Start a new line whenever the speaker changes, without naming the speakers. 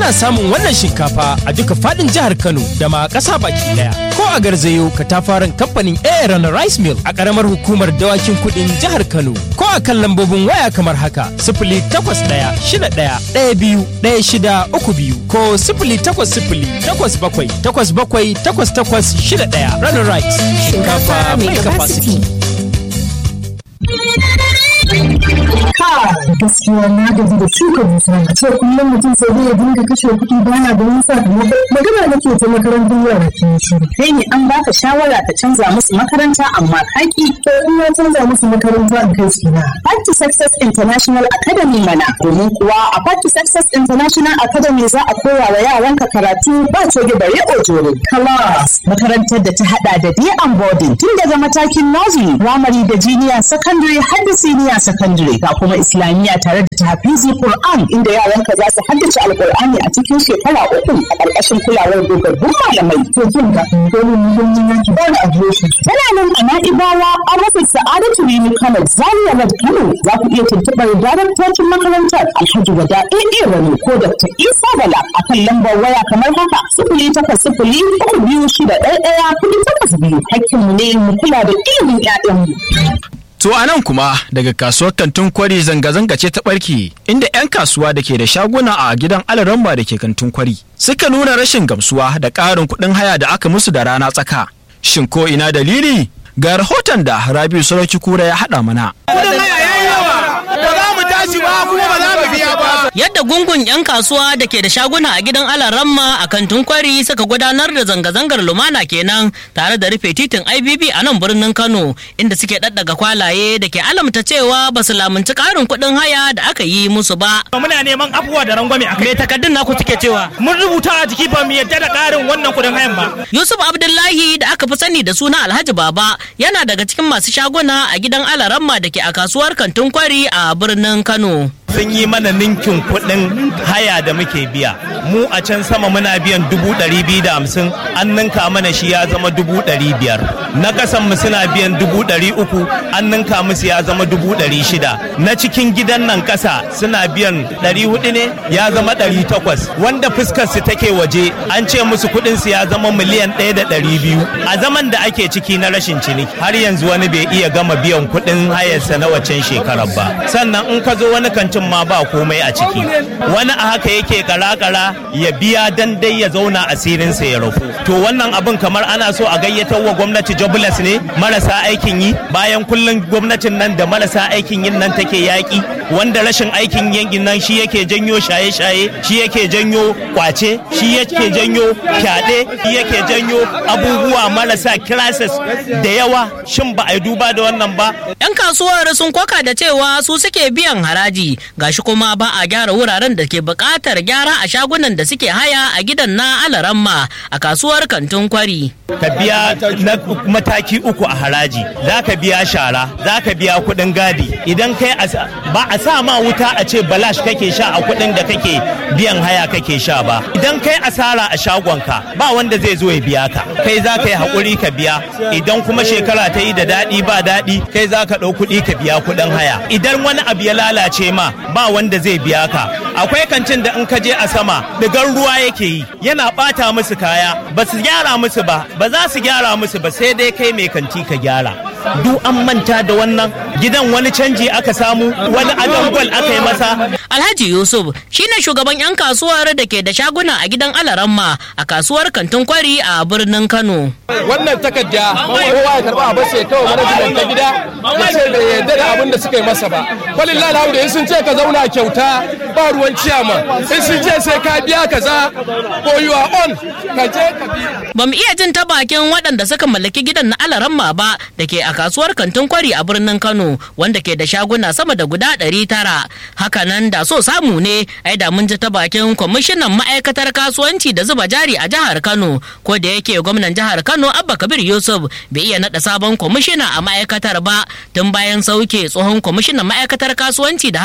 Ana samun wannan shinkafa a duka fadin jihar Kano da ma ƙasa baki daya. Ko a garzayo katafaren kamfanin Aaron Rice Mill a ƙaramar hukumar dawakin kuɗin jihar Kano. Ko a kan lambobin waya kamar haka sifili takwas ɗaya shida ɗaya ɗaya biyu ɗaya shida uku biyu ko sifili takwas sifili takwas bakwai takwas bakwai takwas takwas shida ɗaya. Runner Rice shinkafa mai capacity.
gaskiya na gaji da shuka dusa a ce kullum mutum sai dai ya dinga kashe kuɗi bana da wani sakamako magana nake ta makarantar yara ke shiru
kai ne an baka shawara ka canza musu makaranta amma kaki
to in na canza musu makaranta in kai su na
Party Success International Academy mana domin kuwa a Party Success International Academy za a koya wa yaranka karatu ba coge bare ojoro class makarantar da ta hada da day and boarding tun daga matakin nursery primary da junior secondary har da senior secondary ga kuma islamiyya tare da tahfizi Qur'an inda yaranka za su haddace alqur'ani a cikin shekara uku a ƙarƙashin kulawar dogaggun malamai
to kin ga dole mu don yin yanki ba da adireshi
tana nan a na'ibawa an rufe sa'adatu rini kano zaria road kano za ku iya tuntuɓar daraktocin makarantar alhaji wada aa rani ko dr isa bala a kan lambar waya kamar haka sifili takwas sifili uku biyu shida ɗaya ɗaya kuɗi takwas biyu hakkinmu ne mu kula da ilimin 'ya'yanmu.
To a nan kuma daga kasuwar kantin kwari zanga-zanga ce ta ɓarke inda 'yan kasuwa da ke da shaguna a gidan alaramba da ke kantin kwari suka nuna rashin gamsuwa da ƙarin kuɗin haya da aka musu da rana tsaka. Shin ko ina dalili? Ga rahoton da Rabiu Sarauki Kura ya haɗa mana.
Kuɗin haya yayi yawa, ba za mu tashi ba kuma ba za mu biya ba.
Yadda gungun 'yan kasuwa da ke da shaguna a gidan Alaramma a kantin kwari suka gudanar da zanga-zangar lumana kenan tare da rufe titin IBB a nan birnin Kano inda suke ɗaɗɗaga kwalaye da ke alamta cewa ba su lamunci ƙarin kuɗin haya da aka yi musu ba.
Muna neman afuwa da rangwame a
Me takaddun naku suke cewa?
Mun rubuta a jiki ba mu yadda da ƙarin wannan kuɗin hayan ba.
Yusuf Abdullahi da aka fi sani da suna Alhaji Baba yana daga cikin masu shaguna a gidan Alaramma da ke a kasuwar kantin kwari a birnin Kano.
sun yi mana ninkin kuɗin haya da muke biya mu a can sama muna biyan dubu ɗari biyu da hamsin an ninka mana shi ya zama dubu ɗari biyar na ƙasan mu suna biyan dubu ɗari uku an ninka musu ya zama dubu ɗari shida na cikin gidan nan ƙasa suna biyan ɗari hudu ne ya zama ɗari takwas wanda fuskar su take waje an ce musu kuɗin su ya zama miliyan ɗaya da ɗari biyu a zaman da ake ciki na rashin ciniki har yanzu wani bai iya gama biyan kuɗin hayarsa na waccan shekarar ba sannan in ka zo wani kantin ma ba komai a ciki wani a haka yake kara-kara ya biya dan dai ya zauna asirinsa ya rufu to wannan abin kamar ana so a gayyatar wa gwamnati jobless ne marasa aikin yi bayan kullum gwamnatin nan da marasa aikin yin nan take yaƙi wanda rashin aikin yankin nan shi yake janyo shaye-shaye shi yake janyo kwace shi yake janyo fyaɗe shi yake janyo abubuwa marasa crisis da yawa shin ba a yi duba da wannan ba
'Yan kasuwar sun koka da cewa su suke biyan haraji gashi kuma ba a gyara wuraren da ke buƙatar gyara a shagunan da suke haya a gidan na alaramma a kasuwar kantin kwari.
ka biya na mataki uku a haraji za ka biya shara za ka biya kuɗin gadi idan kai asa- ba a sa ma wuta a ce balash kake sha a kuɗin da kake biyan haya kake sha ba idan kai asara a shagonka ba wanda zai zo ya biya ka kai za ka yi haƙuri ka biya idan kuma shekara ta yi da daɗi ba daɗi kai za ka ɗau kuɗi ka biya kuɗin haya idan wani abu ya lalace ma ba wanda zai biya ka akwai kancin da in ka je a sama digar ruwa yake yi yana ɓata musu kaya ba su gyara musu ba ba za su gyara musu ba sai dai kai mai kanti ka gyara duk an manta da wannan gidan wani canji aka samu wani adon gwal aka yi masa
Alhaji Yusuf shine shugaban 'yan kasuwar da ke da shaguna a gidan alaramma a kasuwar kantin kwari a birnin Kano.
wannan takarda kowa ya karba a bace kawai manajimen ta gida ya ce bai yarda da abin da suka yi masa ba kwalin lalhamu in sun ce ka zauna kyauta ba ruwan ciyama in sun ce sai ka biya kaza ko you are on ka je ka biya
Ba mu iya jin ta bakin waɗanda suka mallaki gidan na alaramma ba da ke a kasuwar kantin kwari a birnin Kano wanda ke da shaguna sama da guda ɗari tara. Hakanan da so samu ne ai da mun ji ta bakin kwamishinan ma'aikatar kasuwanci da zuba jari a jihar Kano ko da yake gwamnan jihar Kano Abba Kabir Yusuf bai iya naɗa sabon kwamishina a ma'aikatar ba tun bayan sauke tsohon kwamishinan ma'aikatar kasuwanci da